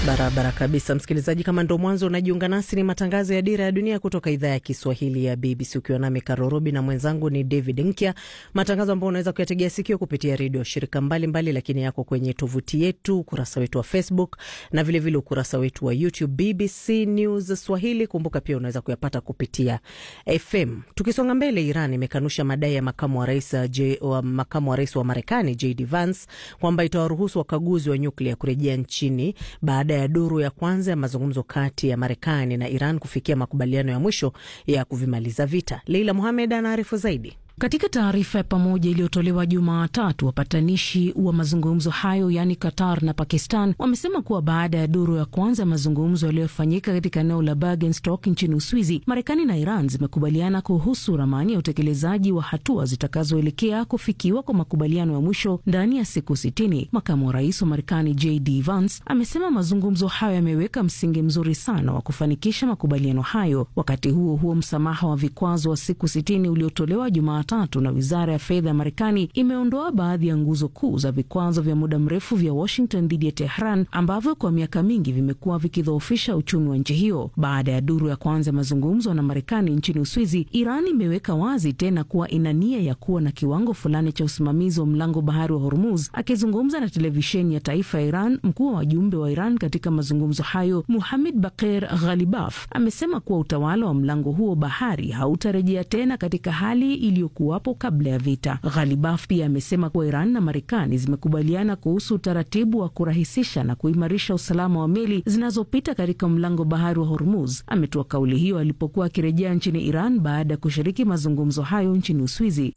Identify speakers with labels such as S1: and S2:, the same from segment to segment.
S1: Barabara kabisa, msikilizaji. Kama ndo mwanzo unajiunga nasi, ni matangazo ya Dira ya Dunia kutoka idhaa ya Kiswahili ya BBC, ukiwa nami Karorobi na mwenzangu ni David Nkya, matangazo ambayo unaweza kuyategea sikio kupitia redio shirika mbalimbali mbali, lakini yako kwenye tovuti yetu, ukurasa wetu wa Facebook na vilevile vile ukurasa wetu wa YouTube BBC News Swahili. Kumbuka pia unaweza kuyapata kupitia FM. Tukisonga mbele, Iran imekanusha madai ya makamu wa rais wa, makamu wa rais wa Marekani JD Vance kwamba itawaruhusu wakaguzi wa nyuklia kurejea nchini baada ya duru ya kwanza ya mazungumzo kati ya Marekani na Iran kufikia makubaliano ya mwisho ya kuvimaliza vita. Leila Muhamed anaarifu zaidi.
S2: Katika taarifa ya pamoja iliyotolewa Jumatatu, wapatanishi wa mazungumzo hayo yaani Qatar na Pakistan wamesema kuwa baada ya duru ya kwanza ya mazungumzo yaliyofanyika katika eneo la Bergenstock nchini Uswizi, Marekani na Iran zimekubaliana kuhusu ramani ya utekelezaji wa hatua zitakazoelekea kufikiwa kwa makubaliano ya mwisho ndani ya siku sitini. Makamu wa rais wa Marekani JD Vance amesema mazungumzo hayo yameweka msingi mzuri sana wa kufanikisha makubaliano hayo. Wakati huo huo, msamaha wa vikwazo wa siku sitini uliotolewa Jumatatu tatu na wizara ya fedha ya Marekani imeondoa baadhi ya nguzo kuu za vikwazo vya muda mrefu vya Washington dhidi ya Tehran ambavyo kwa miaka mingi vimekuwa vikidhoofisha uchumi wa nchi hiyo. Baada ya duru ya kwanza ya mazungumzo na Marekani nchini Uswizi, Iran imeweka wazi tena kuwa ina nia ya kuwa na kiwango fulani cha usimamizi wa mlango bahari wa Hormuz. Akizungumza na televisheni ya taifa ya Iran, mkuu wa wajumbe wa Iran katika mazungumzo hayo Muhamed Bakir Ghalibaf amesema kuwa utawala wa mlango huo bahari hautarejea tena katika hali iliyo kuwapo kabla ya vita. Ghalibaf pia amesema kuwa Iran na Marekani zimekubaliana kuhusu utaratibu wa kurahisisha na kuimarisha usalama wa meli zinazopita katika mlango bahari wa Hormuz. Ametoa kauli hiyo alipokuwa akirejea nchini Iran baada ya kushiriki mazungumzo hayo nchini Uswizi.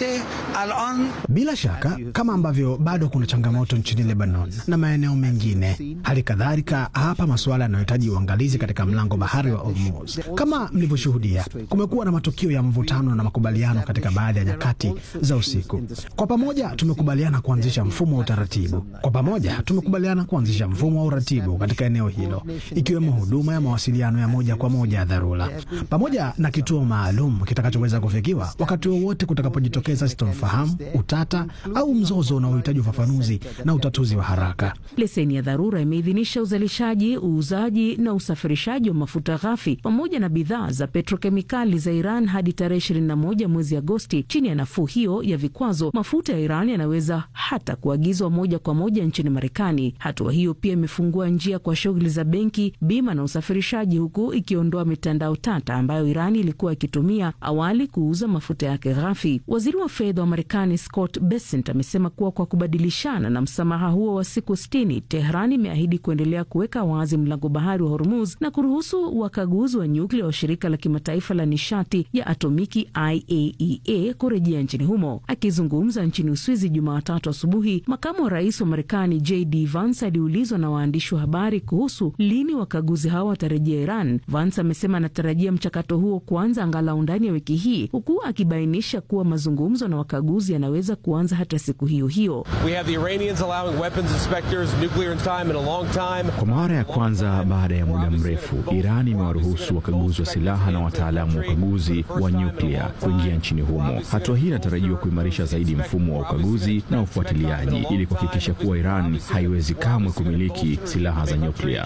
S3: Bila shaka, kama ambavyo bado kuna changamoto nchini Lebanon na maeneo mengine, hali kadhalika hapa masuala yanayohitaji uangalizi katika mlango bahari wa Hormuz. Kama mlivyoshuhudia, kumekuwa na matukio ya mvutano na makubaliano katika baadhi ya nyakati za usiku. Kwa pamoja tumekubaliana kuanzisha mfumo wa utaratibu. Kwa pamoja tumekubaliana kuanzisha mfumo wa uratibu katika eneo hilo, ikiwemo huduma ya mawasiliano ya moja kwa moja ya dharura, pamoja na kituo maalum kitakachoweza kufikiwa wakati wowote kutakapojitokeza sitofahamu, utata au mzozo unaohitaji ufafanuzi na utatuzi wa haraka.
S2: Leseni ya dharura imeidhinisha uzalishaji, uuzaji na usafirishaji wa mafuta ghafi pamoja na bidhaa za petrokemikali za Iran hadi tarehe 21 mwezi Agosti. Chini ya nafuu hiyo ya vikwazo, mafuta ya Iran yanaweza hata kuagizwa moja kwa moja nchini Marekani. Hatua hiyo pia imefungua njia kwa shughuli za benki, bima na usafirishaji, huku ikiondoa mitandao tata ambayo Iran ilikuwa ikitumia awali kuuza mafuta yake ghafi. Waziri wa fedha wa Marekani Scott Bessent amesema kuwa kwa kubadilishana na msamaha huo wa siku sitini, Tehran imeahidi kuendelea kuweka wazi mlango bahari wa Hormuz na kuruhusu wakaguzi wa nyuklia wa shirika la kimataifa la nishati ya atomiki IAEA kurejea nchini humo. Akizungumza nchini Uswizi Jumatatu asubuhi, makamu wa rais wa Marekani JD Vance aliulizwa na waandishi wa habari kuhusu lini wakaguzi hao watarejea Iran. Vance amesema anatarajia mchakato huo kuanza angalau ndani ya wiki hii, huku akibainisha kuwa mazungumzo na wakaguzi yanaweza kuanza hata siku hiyo hiyo.
S4: Kwa mara ya kwanza baada ya muda mrefu, Iran imewaruhusu wakaguzi wa silaha na wataalamu wa ukaguzi wa nyuklia kuingia nchini humo. Hatua hii inatarajiwa kuimarisha zaidi mfumo wa ukaguzi na ufuatiliaji ili kuhakikisha kuwa Iran haiwezi kamwe kumiliki silaha za nyuklia.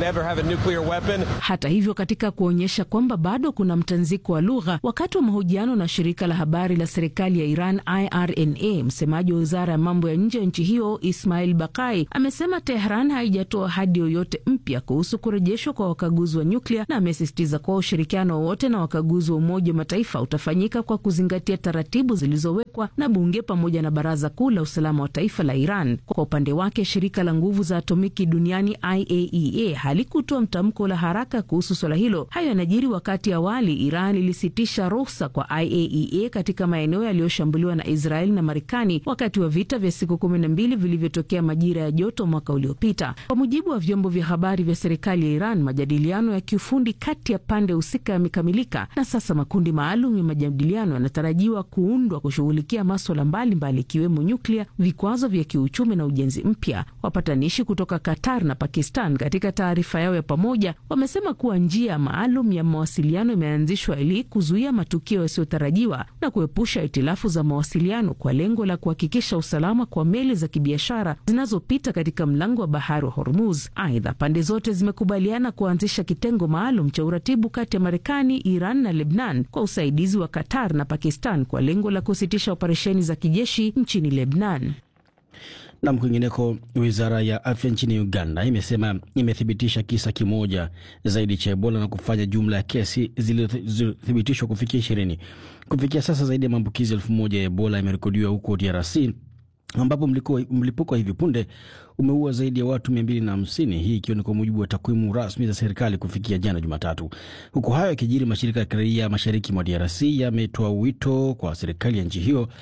S2: Hata hivyo, katika kuonyesha kwamba bado kuna mtanziko wa lugha, wakati wa mahojiano na shirika la habari la serikali ya Iran IRNA, msemaji wa wizara ya mambo ya nje ya nchi hiyo Ismail Bakai amesema Tehran haijatoa ahadi yoyote mpya kuhusu kurejeshwa kwa wakaguzi wa nyuklia, na amesisitiza kuwa ushirikiano wowote na wakaguzi wa Umoja wa Mataifa utafanyika kwa kuzingatia taratibu zilizowekwa na bunge pamoja na Baraza Kuu la Usalama wa Taifa la Iran. Kwa upande wake, shirika la nguvu za atomiki duniani IAEA halikutoa mtamko la haraka kuhusu swala hilo. Hayo yanajiri wakati awali Iran ilisitisha ruhusa kwa IAEA katika maeneo yaliyoshambuliwa na Israeli na Marekani wakati wa vita vya siku kumi na mbili vilivyotokea majira ya joto mwaka uliopita. Kwa mujibu wa vyombo vya habari vya serikali ya Iran, majadiliano ya kiufundi kati ya pande husika yamekamilika na sasa makundi maalum ya majadiliano inatarajiwa kuundwa kushughulikia maswala mbalimbali ikiwemo nyuklia, vikwazo vya kiuchumi na ujenzi mpya. Wapatanishi kutoka Qatar na Pakistan katika taarifa yao ya pamoja wamesema kuwa njia maalum ya mawasiliano imeanzishwa ili kuzuia matukio yasiyotarajiwa na kuepusha itilafu za mawasiliano kwa lengo la kuhakikisha usalama kwa meli za kibiashara zinazopita katika mlango wa bahari wa Hormuz. Aidha, pande zote zimekubaliana kuanzisha kitengo maalum cha uratibu kati ya Marekani, Iran na Lebnan kwa usaidizi wa Qatar na Pakistan kwa lengo la kusitisha operesheni za kijeshi nchini Lebnan.
S5: Nam, kwingineko, wizara ya afya nchini Uganda imesema imethibitisha kisa kimoja zaidi cha Ebola na kufanya jumla ya kesi zilizothibitishwa kufikia ishirini. Kufikia sasa zaidi ya maambukizi elfu moja ya Ebola yamerekodiwa huko DRC ambapo mlipuko wa hivi punde umeua zaidi ya watu mia mbili na hamsini, hii ikiwa ni kwa mujibu wa takwimu rasmi za serikali kufikia jana Jumatatu. Huku hayo yakijiri, mashirika ya kiraia mashariki mwa DRC yametoa wito kwa serikali ya nchi hiyo